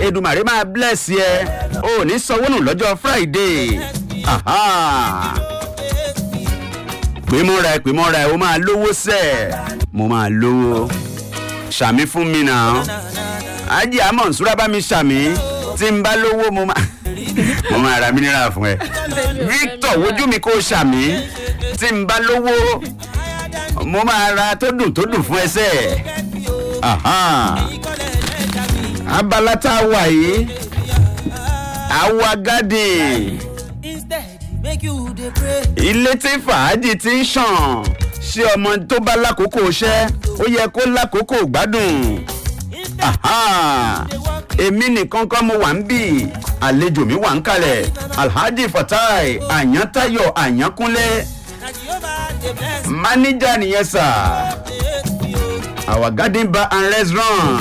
Èdùmàrè máa bless yẹ o ò ní sanwó nù lọ́jọ́ Friday Aha. pè mọ́ra ẹ pè mọ́ra ẹ o máa lówó sẹ́ẹ̀ mo máa lówó ṣàmì fún mi náà ajé àmọ̀ nsúra bá mi ṣàmì tí n bá lówó mo máa mo máa ra mineral fún ẹ Victor wojú mi kó ṣàmì tí n bá lówó mo máa ra tó dùn tó dùn fún ẹsẹ abala tá a wà yìí àwa garden ilé tí fàájì ti ń ṣàn ṣé ọmọ tó bá lákòókò iṣẹ́ ó yẹ kó lákòókò gbádùn èmi nìkan kọ́ mo wà ń bì àlejò mi wà ń kalẹ̀ alhaji fatai àyàntayọ àyànkúnlé máníjà nìyẹn sà our garden bar and restaurant.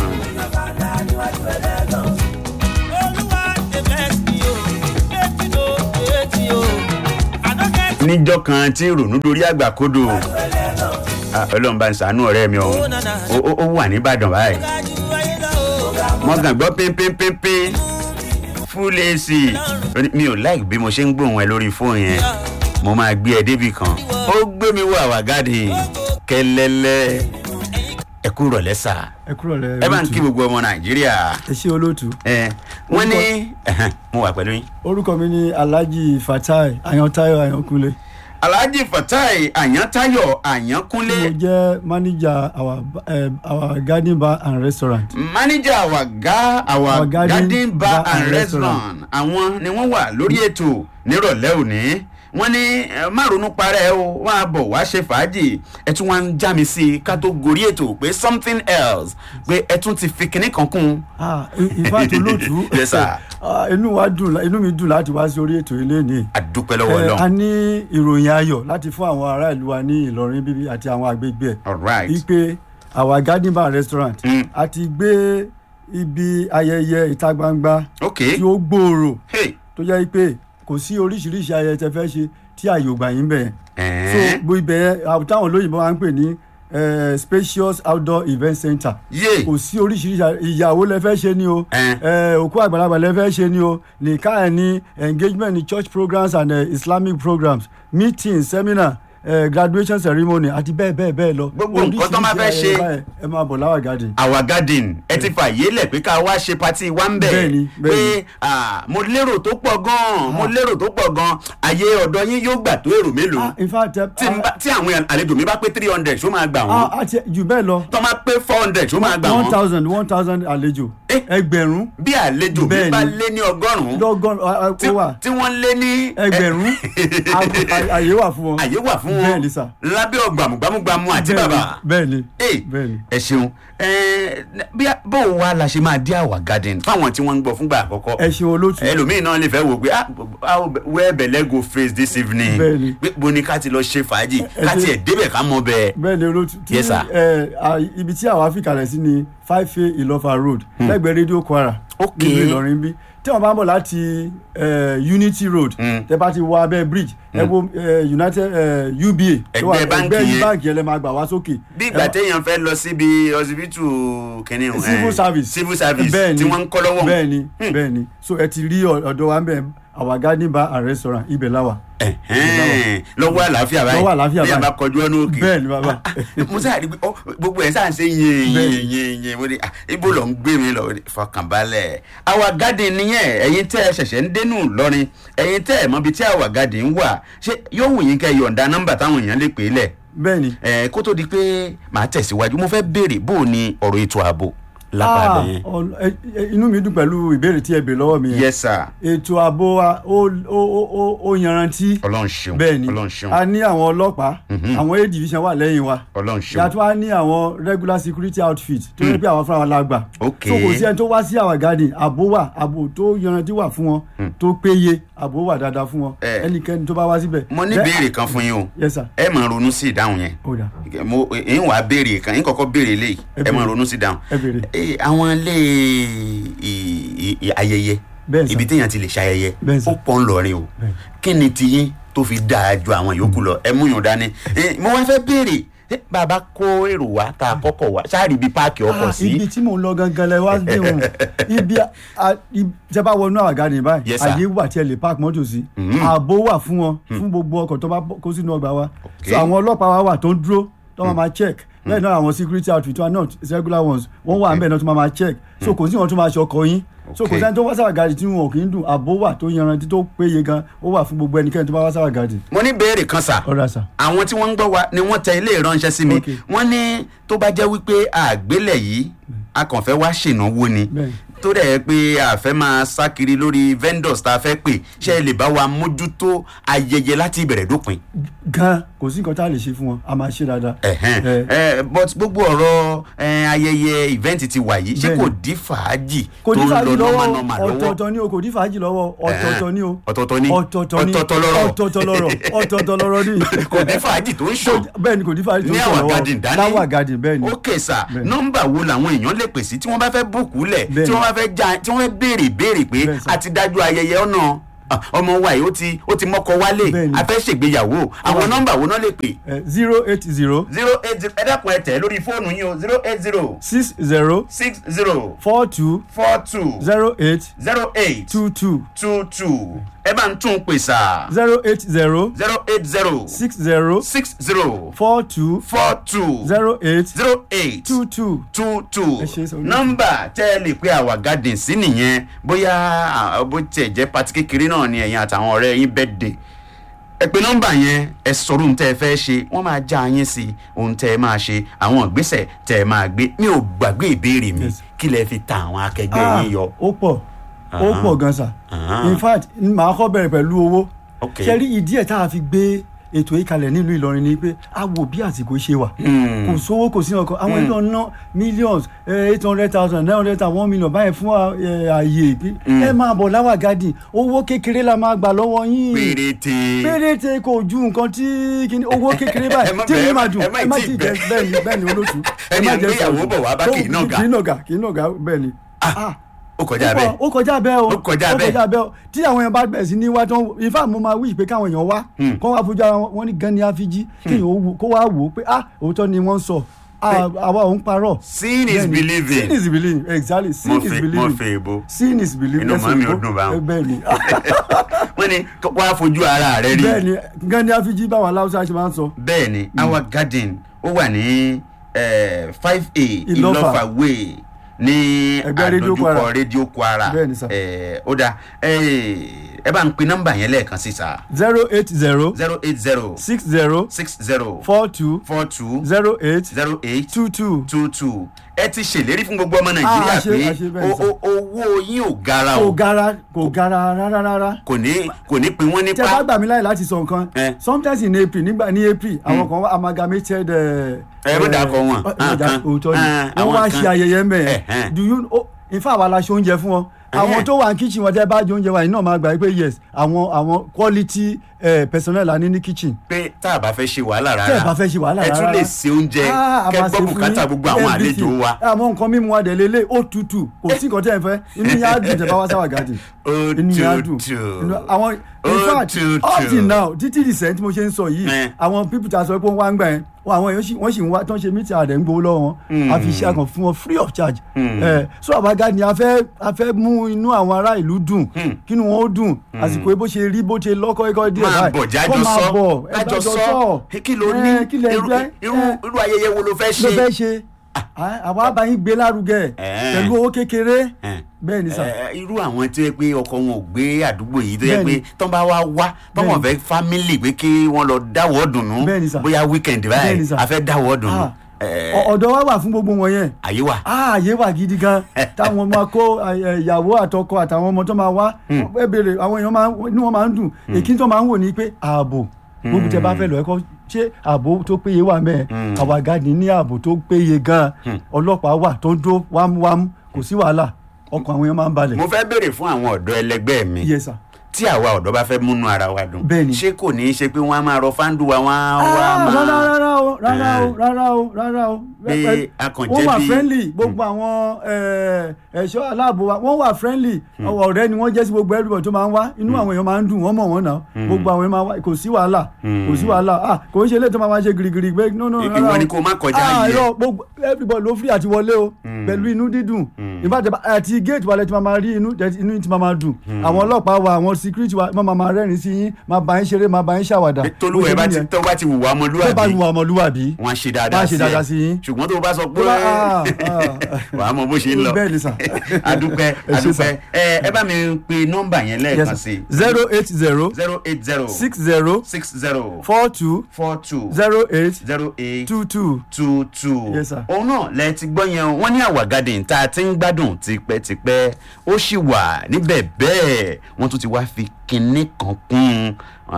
níjọ́ kan tí ìrònú dorí àgbà kodò ọlọ́run bá ń sànú ọ̀rẹ́ mi ọ̀hún ó wà nìbàdàn báyìí mo kàn gbọ́ pínpínpínpín full ac mi ò like bí mo ṣe ń gbóhùn ẹ lórí fóònù yẹn mo máa gbé ẹ débì kan ó gbé mi wọ àwa garden kẹlẹlẹ ẹ kú rọ̀lẹ́ sà ẹ kúrò lẹ ẹ bá ń kí gbogbo ọmọ nàìjíríà ẹ ṣe olóòtú. ẹ wọ́n ní mo wà pẹ̀lú yín. orúkọ mi ni alhaji fatai ayantayo ayankunle alhaji fatai àyàntayọ àyànkúnlé mo jẹ manager our, uh, our garden bar and restaurant. manager our, ga, our, Our garden garden bar bar and and restaurant àwọn ni wọ́n wà lórí ètò nírọ̀lẹ́ òní wọ́n ní ẹ má ronú parẹ́ o wọ́n á bọ̀ wá ṣe fàájì ẹ tún wá ń já mi sí i ká tó gorí ètò pé something else pé ẹ tún ti fi kinní kan kún. ah in fact olóòtú Yes, sir. ah, inú wa dùn inú mi dùn láti wá sí orí ètò ilé ní. àdúpẹ́ lọ́wọ́ Eh, a ọlọ́run ní ìròyìn ayọ̀ láti fún àwọn ará ìlú wa ní ìlọrin bíbí àti àwọn àgbègbè ẹ̀ all right wípé our garden bar and restaurant Mm. a ti gbé ibi ayẹyẹ ìta gbangba ok tí ó gbòòrò hey tó jẹ́ pé kò sí oríṣiríṣi ayẹyẹ tẹ fẹ́ ṣe tí àyè ò gbà yín bẹ̀ yẹn so ẹ̀ẹ́n gbogbo ibẹ̀ yẹn àwọn táwọn olóyìnbó máa ń pè ní eh, spacious outdoor event center yé kò sí oríṣiríṣi àyè- ìyàwó lẹ fẹ́ ṣe ni o Ẹn. eh, òkú àgbàlagbà lẹ fẹ́ ṣe ni o nìka ẹ̀ ní engagement ní church programs and uh, islamic programs meetings seminar eh, graduation ceremony àti bẹ́ẹ̀ bẹ́ẹ̀ bẹ́ẹ̀ lọ Gbogbo nǹkan tó máa fẹ́ Oríṣiríṣi ṣe. ayẹyẹ báyẹn, ẹ máa bọ̀ láwà garden. our garden ẹ ti fàyè lẹ̀ pé ká wá ṣe pati wa ń bẹ̀ Bẹ́ẹ̀ni, pé bẹ́ẹ̀ni. ah, mo lérò tó pọ̀ gan-an mo lérò tó pọ̀ gan-an àyè ọ̀dọ̀ yín yóò gbà tó èrò mélòó Ah, in fact eh, tí n bá- tí àwọn àlejò mi bá pé three hundred ṣó máa gbà ah, wọ́n àti jù bẹ́ẹ̀ lọ tó máa pé four hundred ṣó máa gbà one wọ́n thousand one thousand àlejò Eh. ẹgbẹ̀rún bí àlejò mi Bẹ́ẹ̀ni. bá lé ní ọgọ́rùn-ún lọ́gọ́rùn ó tí- wà tí wọ́n lé ní ẹgbẹ̀rún a- a- àyè wà fún wọn. àyè wà fún wọn Bẹ́ẹ̀ni sà. lábẹ́ ọgbàmùgbàmùgbàmù àti Bẹ́ẹ̀ni, bàbà. bẹ́ẹ̀ni Hey, bẹ́ẹ̀ni. ẹ ṣeun ẹ bí a- bó o wá la ṣe máa dé àwà garden fáwọn tí wọ́n ń gbọ́ fúngbà àkọ́kọ́ ẹ ṣe olóòtú ẹlòmíì náà lè fẹ́ wò pé ah how where belle go face this evening Bẹ́ẹ̀ni. pé bo ni ká ti lọ ṣe fàájì ẹ ká ṣe- tiẹ̀ débẹ̀ ká mọ bẹ́ẹ̀. bẹ́ẹ̀ni olóòtú tí Yes, sir. ẹ, à, ibi tí àwa fìkàlẹ̀ sí ni five a ìlọ́fà road lẹ́gbẹ̀ẹ́ rédíò kwara Ok. nílùú ìlọrin bí tí wọ́n bá ń bọ̀ láti ẹ, unity road Mm. tẹ bá ti wọ abẹ́ bridge ẹ wo ẹ, united ẹ, uba tó wà- Ẹgbẹ́ báǹkì ẹgbẹ́ yẹn. báǹkì yẹn lẹ máa gbà wá sókè. bí Ẹ ìgbà má- téèyàn fẹ́ lọ síbi ọsibítù kìnìún eh, civil service civil service Bẹ́ẹ̀ni, tí wọ́n ń kọ́ lọ́wọ́ bẹ́ẹ̀ni bẹ́ẹ̀ni so ẹ ti rí ọ- ọ̀dọ̀ wa ń bẹ̀ our garden bar and restaurant ibẹ̀ láwà. Ẹ̀hẹ́n, lọ́wọ́ àlàáfíà báyìí Lọ́wọ́ àlàáfíà bí a báyìí. bá kọjú ọ̀nà òkè Bẹ́ẹ̀ni, bàbá. mo sáà rí i pé ó, gbogbo ẹ̀ sáà ń ṣe yẹn Bẹ́ẹ̀ni. yẹn yẹn yẹn mo ní ah, ibo lọ ń gbé mi lọ fọkànbalẹ̀ àwa garden nìyẹn ẹ̀yin tẹ́ ẹ ṣẹ̀ṣẹ̀ ń dénú lọ́rin ẹ̀yin tẹ́ ẹ mọbi tí àwa garden wà ṣé yóò wù yín kẹ́ ẹ yọ̀ǹda nọ́mbà táwọn èèyàn lè pè é lẹ̀ bẹ́ẹ̀ni ẹ̀ kó tó di pé màá tẹ̀síwájú mo fẹ́ béèrè bó o ní ọ̀rọ̀ ètò ààbò lápá Ah, bẹ́ẹ̀ ọ̀n- ẹ- ẹ- inú mi dùn pẹ̀lú ìbéèrè tí ẹ bè lọ́wọ́ mi yẹn yes sir ètò ààbò wa ó ó ó ó- ó yanrantí ọlọ́run ṣeun bẹ́ẹ̀ ni ọlọ́run ṣeun a ní àwọn ọlọ́pàá àwọn a division wà lẹ́yìn wa ọlọ́run ṣeun yàtọ̀ a ní àwọn regular security outfit tó yẹ pé àwọn fúnra wọn la gbà Ok. so kò sí ẹni tó wá sí our garden ààbò wà ààbò tó yanrantí wà fún wọn tó péye ààbò wà dáadáa fún wọn Eh. ẹnikẹ́ni tó bá wá síbẹ̀. mo ní Bẹ́ẹ̀- béèrè kan fún yín o yes sir ẹ máa ronú sí ìdáhùn yẹn ó dà mo ń wàá béèrè kan yín kọ́kọ́ béèrè léyìí Ẹ ẹ máa béèrè. ronú sí ìdáhùn ẹ béèrè. Eh, àwọn ilé ì- ì- ayẹyẹ Bẹ́ẹ̀ sà. ibi téèyàn ti lè ṣayẹyẹ Bẹ́ẹ̀ sà. ó pọ̀ ń lọrin o kí ni tiyín tó fi dáa ju àwọn yòókù lọ ẹ mú yàn dání Eh, mo wá fẹ́ béèrè Ṣé bàbá kó èrò wá tá a kọ́kọ́ wá ṣáàrì ibi páàkì ọkọ̀ Ah, sí ibi tí mò ń lọ gangan lẹ wá dé òun ibi ìjẹba wọnú àwàgà ní báyìí Yes, sir. àyè wà tí ẹ lè park mọ́tò sí ààbò wà fún wọn fún gbogbo ọkọ̀ tó bá bọ́- kó sínú ọgbà wa so àwọn ọlọ́pàá wa wà tó ń dúró tó máa ma check bẹ́ẹ̀ náà àwọn security outfit wa not regular ones wọ́n wà níbẹ̀ náà tó máa ma check so kò sí wọn tó máa ṣe ọkọ̀ yín so kò Okay. sẹ́ni tó wá sáwà gàdì tí wọn kì í dùn ààbò wà tó yanrantí tó péye gan ó wà fún gbogbo ẹnikẹ́ni tó bá wá sáwà gàdì. mo ní béèrè kan sà ọ̀rẹ́ àṣà àwọn tí wọ́n ń gbọ́ wa ni wọ́n tẹ ilé ìránṣẹ́ sí mi Okay. wọ́n ní tó bá jẹ́ wípé àgbélẹ̀ yìí a kàn fẹ́ wá ṣènáwó ni Bẹ́ẹ̀ni. tó dẹ̀ yẹ pé a fẹ́ máa sá kiri lórí vendors tá a fẹ́ pè ṣé ẹ lè bá wa mójútó ayẹyẹ láti ìbẹ̀rẹ̀ dópin. gan kò sí nǹkan tá a lè ṣe fún wọn a máa ṣe dáadáa. ẹ̀hẹ́n Eh, ẹ but gbogbo ọ̀rọ̀ ẹ, ayẹyẹ event ti wà yìí ṣé Bẹ́ẹ̀ni. kò dí fàájì kò tó ní ń fàájì lọ lọ́wọ́ nọ́mà lọ́wọ́ ọ̀tọ̀ọ̀tọ̀ ni o kò ní fàájì lọ́wọ́ ọ̀tọ̀ọ̀tọ̀ ni o ọ̀tọ̀ọ̀tọ̀ ni ọ̀tọ̀ọ̀tọ̀ ni ọ̀tọ̀ọ̀tọ̀ lọ́rọ̀ ọ̀tọ̀ọ̀tọ̀ lọ́rọ̀ ọ̀tọ̀ọ̀tọ̀ lọ́rọ̀ ni. kò ní fàájì tó ń ṣàn bẹ́ẹ̀ ni kò ní fàájì tó ní ń àwọn sọ̀rọ̀ garden dání láwà garden bẹ́ẹ̀ ni. ok sà Bẹ́ẹ̀ni. nọ́mbà wo làwọn èèyàn lè pè sí tí wọ́n bá fẹ́ búùkù lẹ̀ Bẹ́ẹ̀ni. tí wọ́n bá fẹ́ já tí wọ́n fẹ́ béèrè béèrè pé Bẹ́ẹ̀ sà. a ti dájú ayẹyẹ ọ̀nà ah, ọmọ wa yìí ó ti ó ti mọ́kọ wálé Bẹ́ẹ̀ni. a fẹ́ ṣègbéyàwó àwọn nọ́mbà wo náà lè pè zero eight zero zero eight zero ẹ dákun ẹ tẹ̀ lórí fóònù yín o zero eight zero six zero six zero four two four two zero eight zero eight two two two two ẹ bá ń tún un pè sà zero eight zero zero eight zero six zero six zero four two four two zero eight zero eight two two. two two Ẹ ṣe sọ wípé- nọ́mbà tẹ́ ẹ lè pe àwa garden sí nìyẹn bóyá ah, bó tiẹ̀ jẹ́ pati kékeré náà ni ẹ̀yin àtàwọn ọ̀rẹ́ yín birthday ẹ pe nọ́mbà yẹn ẹ sọ̀rọ̀ ohun tẹ́ ẹ fẹ́ ṣe wọ́n máa já yín sí ohun tẹ́ ẹ máa ṣe àwọn ìgbésẹ̀ tẹ́ ẹ máa gbé mi ò gbàgbé ìbéèrè mi Yes. kí lẹ fi ta àwọn akẹgbẹ́ Ah, yín yọ. ó pọ̀ ó pọ̀ gan sa Ah. in fact màá kọ́ bẹ̀rẹ̀ pẹ̀lú owó Ok. ṣe rí ìdí ẹ̀ tá a fi gbé ètò yìí kalẹ̀ nílùú Ìlọrin ni pé a wò bí àsìkò ṣe wà Hmm. kò sówó kò sí ọkọ àwọn èèyàn ná millions eight hundred thousand nine hundred thousand one million báyìí fún eh, ààyè pé ẹ máa bọ̀ láwà gádì owó kékeré la máa gbà lọ́wọ́ yín péréte péréte kò ju nǹkan tí kìíní owó kékeré Ẹ báyìí má tí bẹ̀- yín máa dùn ẹ má ẹ má tí ti bẹ̀. jẹ bẹ́ẹ̀ ni bẹ́ẹ̀ ni olóòtú Ẹni ẹ má à ń jẹ gbéyàwó sọ̀rọ̀. bọ̀ wá bá Ó- kì í nàgà. kì í nàgà kì í nàgà bẹ́ẹ̀ ni. Ah, ó kọjá bẹ́ẹ̀ ó kọjá bẹ́ẹ̀ o Ó kọjá bẹ́ẹ̀. ó kọjá bẹ́ẹ̀ o tí àwọn èèyàn bá bẹ̀rẹ̀ sí ní wá tán ifá mo máa wíṣ pé káwọn èèyàn wá kó wá fojú ara wọn ní gan ni àfijì kéèyàn ó wò- kó wá wò ó pé ah òótọ́ ni wọ́n ń sọ Ah, àwa òun parọ́. Seeing is Bẹ́ẹ̀ ni. believing. seeing is believing exactly mo seeing is fẹ́ mo believing fẹ́ èbó seeing is believing Inú Ẹ̀sìn màmí ò òyìnbó. dùn báwọn. Eh, bẹ́ẹ̀ ni wọ́n ní wàá fojú ara rẹ rí. bẹ́ẹ̀ ni gan ni àfijì báwọn aláwùsá ṣe máa ń sọ. bẹ́ẹ̀ ni our garden ó wà ní five a Ìlọ́fà. ìlọ́fà way ní Ẹgbẹ́ rédíò Kwara. àdójúkọ rédíò kwara Bẹ́ẹ̀ ni sà. Eh, ó dáa Eh, ẹ bá ń pe nọ́mbà yẹn lẹ́ẹ̀kan sí sa zero eight zero zero eight zero six zero six zero four two four two zero eight zero eight two two. two two ẹ ti ṣèlérí fún gbogbo ọmọ nàìjíríà a ṣe- pé a ṣe bẹ́ẹ̀ o- sà. o- owó yín ò gara kò o gara kò gara rárá rárá. kò ní kò ní pin wọ́n tẹ bá nípa gbà mí láyè láti sọ nǹkan Eh. sometimes in april nígbà ní april àwọn kan wá amalgamated. Ẹ má dàkọ wọn. ẹ Ah, kan. òótọ́ ni Ah, wọ́n àwọn wá kan. ṣe ayẹyẹ mẹ́ Eh, eh. ẹ̀ do you oh, in fact àwa la ṣe oúnjẹ fún wọn Eh. àwọn tó wà ní kitchen wọn tẹ bá jẹ oúnjẹ wa yìí náà máa gbà pé yes àwọn àwọn quality eh, personnel la ní ní kitchen pé tá a bá fẹ́ ṣe wàhálà rárá tẹ́ ẹ̀ bá fẹ́ ṣe wàhálà ẹ tún rárá. lè ṣe oúnjẹ Ah, a kẹ́ máa gbọ́ ṣe fún bùkátà yín, gbogbo àwọn everything. àlejò wa. àmọ́ nǹkan mímu wa dẹ̀ lélẹ̀ ó tutù kò sí nǹkan tẹ́ ẹ fẹ́ inú yẹn á dùn tẹ́ bá wá sáwà gàdì Ó inú yẹn á dùn tutù. Inú- àwọn in Ó fact tutù. up till now títí recent tí mo ṣe ń sọ yìí Eh. àwọn people ta sọ pé wọ́n wá ń gbà yẹn wọn àwọn èèyàn sì- wọ́n sì ń wá tán ṣe meeting àdẹ̀ ń gbowó lọ́wọ́ wọn a fi iṣẹ́ àkàn fún wọn free of charge Eh, so àwa gàdì a fẹ́ a fẹ́ mú inú àwọn ará ìlú dùn kínú wọn ó dùn àsìkò bó ṣe rí bó ṣe lọ́kọ́ ẹ̀kọ́ díẹ̀ máa báyìí bọ̀ kó jájọ máa sọ bọ̀ ẹ jájọ bá jọ sọ kí ló Eh, ní kí lẹ irú jẹ́ irú Eh irú ayẹyẹ wo ló fẹ́ ló fẹ́ ṣe. ṣe àwa bá yín gbé lárugẹ Eh. pẹ̀lú owó kékeré Eh. bẹ́ẹ̀ ni sà Eh, irú àwọn tó yẹ pé ọkọ wọn ò gbé àdúgbò yìí tó yẹ Bẹ́ẹ̀ni. pé tán bá wá wá tán wọn Bẹ́ẹ̀ni. fẹ́ fámìlì pé kí wọ́n lọ dáwọ́ dùnú Bẹ́ẹ̀ni sà. bóyá wíkẹ̀ndì Bẹ́ẹ̀ni báyìí sà. a fẹ́ dáwọ́ dùnú Ah, ọ- ọ̀dọ̀ wa wà fún gbogbo wọn yẹn àyè wà. ààyè wà gidi gan táwọn máa kó eh, ìyàwó àtọkọ àtàwọn ọmọ tó máa wá ẹ béèrè àwọn èèyàn máa ń- inú wọn máa ń dùn èkí tó máa ń wò ní pé ààbò gbogbo tẹ bá fẹ́ lọ ẹ̀kọ́ ṣé ààbò tó péye wà mẹ́ẹ̀ àwa gadi ní ààbò tó péye gan ọlọ́pàá wà tó ń dó wámúwámú kò sí wàhálà ọkàn àwọn èèyàn máa ń balẹ̀ mo fẹ́ béèrè fún àwọn ọ̀dọ́ ẹlẹgbẹ́ mi yes sir tí àwa ọ̀dọ́ bá fẹ́ múnú ara wa dùn Bẹ́ẹ̀ni. ṣé kò ní í ṣe pé wọ́n á máa rọ fáńdù wa wọ́n á wá Ah, máa rárá rárá o rárá o rárá o rárá o. Pé Ẹ- a kàn wọ́n jẹ́ wà bí- friendly gbogbo àwọn eh, ẹ̀ṣọ́ aláàbò wa wọ́n wà friendly ọ̀rẹ́ ni wọ́n jẹ́ sí gbogbo everybody tó máa ń wá inú àwọn èèyàn máa ń dùn wọ́n mọ̀ wọ́n náà gbogbo àwọn èèyàn máa wá kò sí wàhálà kò sí wàhálà ah kò ń ṣe ilé tó máa máa ṣe girigiri pé no no Ìwọ rárá o. ni kó má kọjá ah yẹ. irọ́ gbogbo everybody ló free àti wọlé o pẹ̀lú inú dídùn ìbàdàn àti gate wa lẹ ti máa máa rí inú inú yín ti máa máa dùn àwọn ọlọ́pàá wa àwọn security wa máa máa rẹ́rìn sí yín máa bá yín ṣeré máa bá yín ṣàwàdà tolúwa ẹ bá ti tó bá ti wùwà tó bá ọmọlúwàbí wù ọmọlúwàbí wọn á ṣe Wọ́n dáadáa á ṣe dáadáa sí yín. ṣùgbọ́n tó o bá sọ pé Tó bá- ah, ah. wàá mọ bó ṣe ń lọ Bẹ́ẹ̀ ni sà. adúpẹ́ Ẹ ṣé sà. adúpẹ́ ẹ ẹ bá mi pe nọ́mbà yẹn lẹ́ẹ̀kan sí zero eight zero zero eight zero six zero six zero four two four two zero eight zero eight two two. two two. Yes, sir. òun náà lẹ ti gbọ́ yẹn o. wọ́n ní àwa garden tá a ti ń gbádùn tipẹ́tipẹ́ ó sì wà níbẹ̀ bẹ́ẹ̀ wọ́n tún ti wá fi kinní kan kún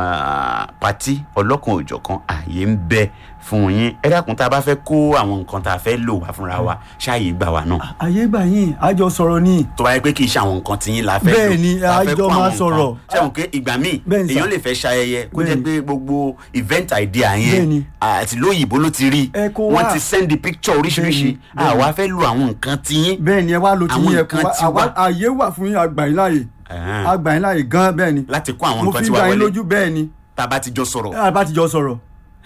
ah, pati ọlọ́kan òjọ̀kan ààyè ń bẹ fún yín ẹ dákun tá a bá fẹ́ kó àwọn nǹkan tá a fẹ́ lò wá fúnra wa ṣáàyè gbà wá náà àyè gbà yín àjọ sọ̀rọ̀ ni tó bá yẹ pé kì í ṣe àwọn nǹkan tí yín la fẹ́ lò Bẹ́ẹ̀ ni, la fẹ́ àjọ kó máa àwọn nǹkan. sọ̀rọ̀. ṣẹ́wọ̀n pé ìgbà míì Bẹ́ẹ̀ ni, sà. èèyàn lè fẹ́ ṣayẹyẹ kó jẹ́ Bẹ́ẹ̀ ni. pé gbogbo event idea Bẹ́ẹ̀ yẹn ni. àti lóyìnbó ló ti rí Ẹ kó wọ́n wá. ti send the picture oríṣiríṣi Bẹ́ẹ̀ ni, bẹ́ẹ̀ ni. àwa fẹ́ lo àwọn nǹkan tí yín bẹ́ẹ̀ ni ẹ wá lo ti Àwọn yín ẹ nǹkan kó ti wá wá. àwa- àyè wà fún yín àgbà yín láàyè Ẹ̀hẹ́n. àgbà yín láàyè gan bẹ́ẹ̀ ni láti kó àwọn mo nǹkan fi tí gbà wà yín wọlé lójú bẹ́ẹ̀ ni tá a bá ti jọ sọ̀rọ̀ a bá ti jọ sọ̀rọ̀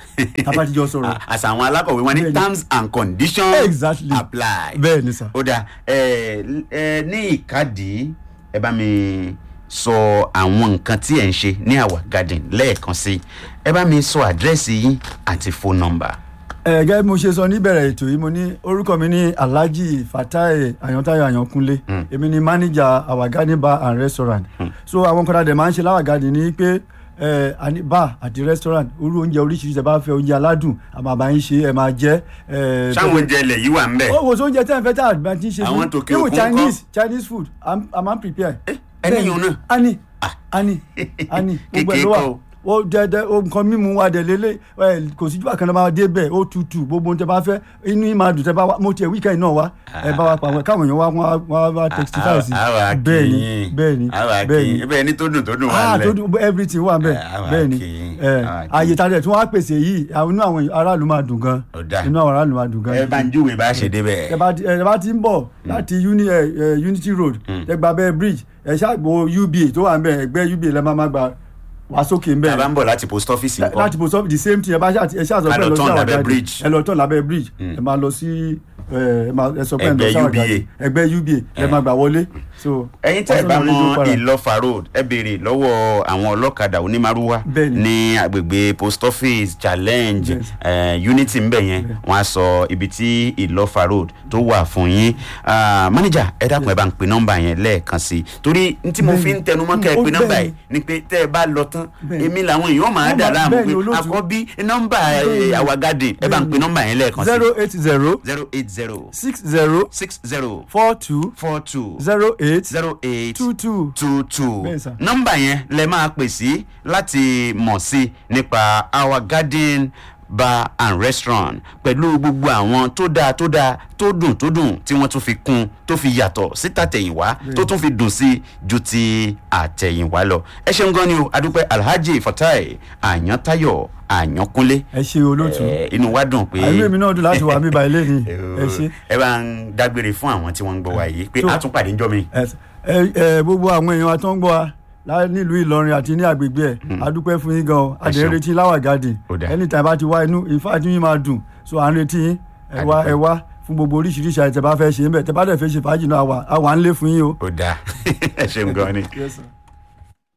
a bá ti jọ sọ̀rọ̀ À- àṣà àwọn alákọ̀wé wọn ní Bẹ́ẹ̀ ni. terms and conditions Exactly. apply. bẹ́ẹ̀ ni sà. ó dà ẹ ẹ ní ìkádìí ẹ bá mi sọ àwọn nǹkan tí ẹ ń ṣe ní àwa garden lẹ́ẹ̀kan sí ẹ bá mi sọ àdírẹ́sì yín àti phone number. ẹ gẹ́gẹ́ bí mo ṣe sọ níbẹ̀rẹ̀ ètò yìí mo ní orúkọ mi ní alhaji fatai ayantayo ayankunle èmi ni manager our garden bar and restaurant so àwọn kan dàdé máa ń ṣe láwà garden ní pé ẹ àní bar àti restaurant orú oúnjẹ oríṣiríṣi ẹ bá fẹ́ oúnjẹ aládùn àmọ́ àbá yín ṣe ẹ máa jẹ ẹ sáwọn oúnjẹ ilẹ̀ yìí wà ń bẹ̀. ó wò sí oúnjẹ tẹ́ ẹ fẹ́ tá àgbà tí ń ṣe Àwọn tòkè Even òkun chinese chinese food i'm i'm am prepare. ẹni yòó náà. ani ani ani gbogbo ẹ Kékeré ló wà kọ́ o. ó dẹdẹ ó nǹkan mímu wa dẹ lélẹ ẹ kò sí jùlọ kan náà máa dé bẹ́ẹ̀ ó tutù gbogbo ohun tẹ́ bá fẹ́ inú yín máa dùn tẹ́ bá wá mo tiẹ̀ wíkẹ́ndì náà wá ẹ bá wa pa àwọn káwọn èèyàn wá wá wá wá textify sí àwa bẹ́ẹ̀ ni kìín bẹ́ẹ̀ ni àwa bẹ́ẹ̀ kìín ni bẹ́ẹ̀ ni tó dùn tó dùn wà ah lẹ̀. tó dùn everything wà bẹ́ẹ̀ Ah, àwa bẹ́ẹ̀ ni kìín, ẹ àwa kìín. àyè tàdé tí wọ́n á pèsè yìí àwọn inú àwọn aráàlú máa dùn gan Ó dáa. inú àwọn aráàlú máa dùn gan ẹ bá ń júwèé bá a ṣe débẹ̀. ẹ bá ti ẹ bá ti ń bọ̀ láti uni ẹ ẹ unity road ẹ gba abẹ́ bridge ẹ ṣàgbọ́ uba tó wà ń bẹ̀ ẹgbẹ́ uba lẹ́ máa máa gba wá sókè ń tá a bẹ̀ bá ń bọ̀ láti post office nǹkan. láti post office the same thing ẹ bá ṣáà ẹ ṣáà sọ Ká pé lọ ẹ lọ sí turn àwọn lábẹ́ jáde bridge. ẹ lọ tọ̀ lábẹ́ bridge ẹ máa lọ sí ẹ ẹ máa ẹ sọ pé ẹ lọ Ẹgbẹ́ sí àwọn UBA. jáde ẹgbẹ́ uba ẹ máa gbà wọlé so. ẹ̀yin tẹ́ ẹ wọ́n bá tún lọ rédíò mọ para. ìlọfà road ẹ béèrè lọ́wọ́ àwọn ọlọ́kadà onímàrúwá Bẹ́ẹ̀ni. ní agbègbè post office challenge Yes. eh, unity ńbẹ yẹn wọ́n á sọ ibi tí ìlọfà road tó wà fún yín Ah, manager ẹ dákun ẹ bá ń pe nọ́mbà yẹn lẹ́ẹ̀kan sí i torí n tí mo fi ń tẹnumọ́ kẹ́ ẹ Ó pe nọ́mbà bẹ́ẹ̀ni. yìí ni pé tẹ́ ẹ bá lọ tán Bẹ́ẹ̀ni. èmi làwọn èèyàn máa Wọ́n dà máa- láàmú bẹ́ẹ̀ni, pé olóòtú. àkọ́bí nọ́mbà Bẹ́ẹ̀ni. àwa garden ẹ bá ń pe Bẹ́ẹ̀ni. nọ́mbà yẹn lẹ́ẹ̀kan sí zero eight zero zero eight zero six zero six zero four two four two zero eight zero eight two two. two two Bẹ́ẹ̀ sà. nọ́mbà yẹn lẹ máa pè sí láti mọ̀ sí nípa our garden bar and restaurant pẹ̀lú gbogbo àwọn tó dáa tó dáa tó dùn tó dùn tí wọ́n tún fi kún tó fi yàtọ̀ sí tàtẹ̀yìnwá tó tún fi dùn sí ju ti àtẹ̀yìnwá lọ ẹ ṣeun gan ni o adúpẹ́ alhaji fatai àyàntáyọ̀ àyànkúnlé ẹ ṣe olóòtú Eh, inú wa dùn pé àìlú èmi náà dùn láti wà mí báyìí lẹ́yìn ẹ ṣe. ẹ bá ń dágbére fún àwọn tí wọ́n ń gbọ́ wa yìí pé So- a tún pàdé ńjọ́ mi. ẹ ẹ ẹ, gbogbo àwọn èèyàn wa tó ń gbọ́ wa lá- nílùú ìlọrin àti ní agbègbè ẹ adúpẹ́ fún yín gan o Ẹ ṣeun. àdéhùn láwà garden Ó dáa. anytime bá ti wá inú ìfá tí yín máa dùn so à ń retí yín ẹ wá Adúpẹ́. ẹ wá fún gbogbo oríṣiríṣi àìtẹ́ bá fẹ́ ṣe ń bẹ̀ tẹ́ bá dẹ̀ fẹ́ ṣe fàájì náà àwa àwa ń lé fún yín o. ó dáa ẹ ṣeun gan ni. Yes, sir.